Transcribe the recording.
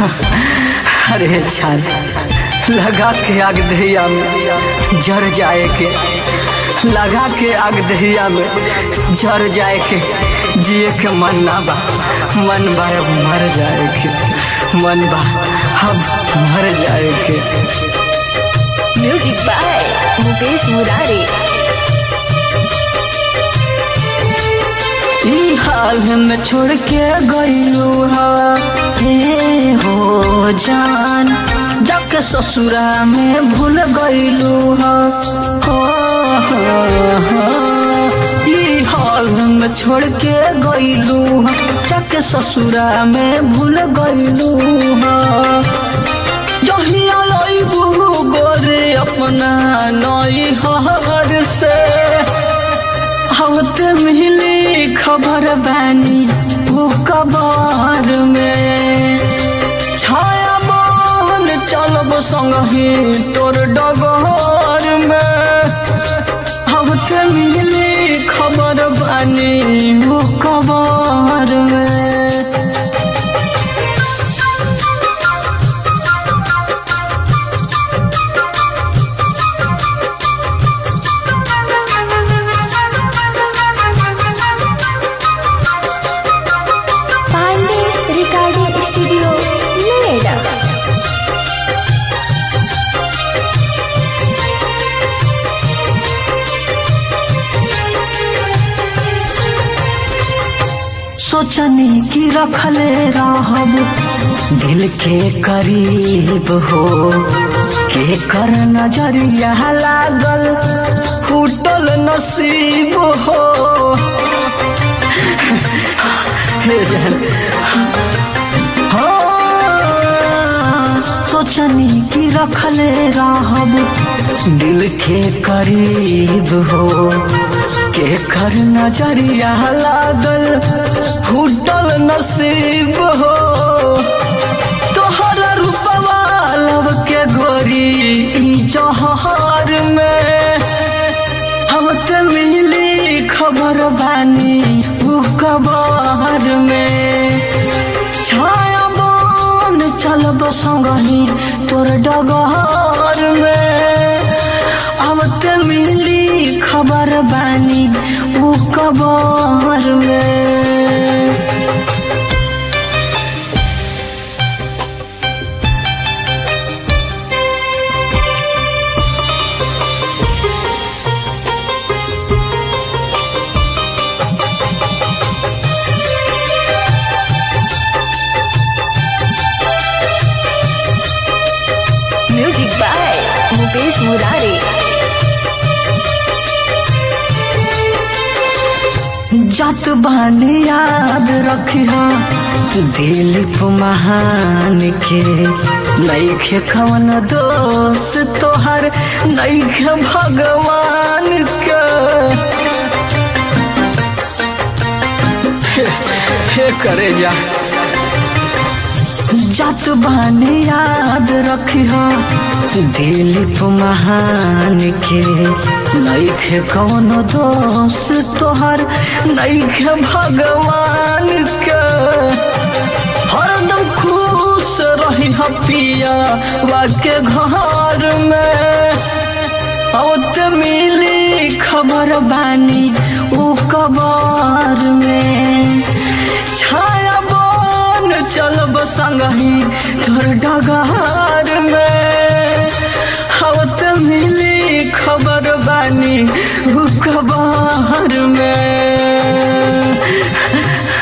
अरे छान लगा के आग दहिया में जर जाए के लगा के आग दहिया में जर जाए के जिए के मन ना बा मन बा अब मर जाए के मन बा अब मर जाए के म्यूजिक बाय मुकेश मुरारी ई हाल में छोड़ के गईलू हे हो जान जाके ससुरा में भूल गईलू हो हो, हो। ई हाल में छोड़ के गईलू जाके ससुरा में भूल गईलू हो जहिया लईबू गोरे अपना नई हर से हवत मिली खबर बानी वो कबार में छाया बन चलब संगही तोर डगर में हवत मिली खबर बानी वो कबार में पांडे रिकॉर्डिंग स्टूडियो नोएडा सोचनी की रखले रहब दिल के करीब हो के कर नजरिया लागल फूटल नसीब हो हे जान हो सोचनी की रखले रहब दिल के करीब हो के कर नजरिया लागल फूटल नसीब हो तोहर रूपवा लब के गोरी ई जहर में हम ते मिली खबर बानी उ कबर में छाया बन चलब संगही तोर डगर में अब ते मिली खबर बानी उ कबर में म्यूजिक बाय मुकेश मुरारी जात बानी याद रखिया दिलीप महान के नैखे कवन दोष तोहर नैखे भगवान के हे, हे करे जा जात बानी याद रखिया दिलीप महान के नैखे कौनो दोष तोहर नैखे भगवान के हरदम खुश रही पिया वाके घर में औत मिली खबर बानी उ कबर में छाया बन चलब संगही तोर डगार में हवत मिली खबर बानी उ कबर में